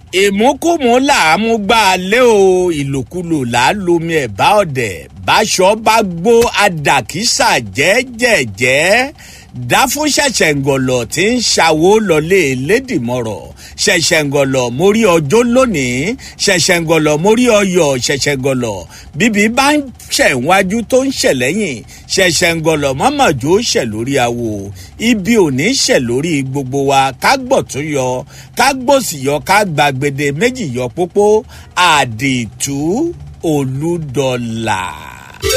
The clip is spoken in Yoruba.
ìmúkùmú là á mú gbá a lé o ìlòkulò là á lomi ẹ̀bá ọ̀dẹ̀ báṣọ bá gbó adàkísà jẹ́jẹ̀jẹ́ dá fún ṣẹ̀ṣẹ̀ǹgọ̀lọ̀ tí ń ṣàwó lọlé lédìmọ̀rọ̀ ṣẹ̀ṣẹ̀ǹgọ̀lọ̀ mórí ọjọ́ lónìí ṣẹ̀ṣẹ̀ǹgọ̀lọ̀ mórí ọyọ̀ ṣẹ̀ṣẹ̀ǹgọ̀lọ̀ bíbí bá ń ṣẹ̀wájú tó ń ṣẹ̀ lẹ́yìn ṣẹ̀ṣẹ̀ǹgọ̀lọ̀ mọ́mọ́jọ́ ṣẹ̀ lórí awo ibi ò ní ṣẹ̀ lórí gbogbo wa ká gbọ̀ tún yọ ká gbòsì yọ ká gbàgbede méjì yọ pópó àdìtú olúdọ̀là.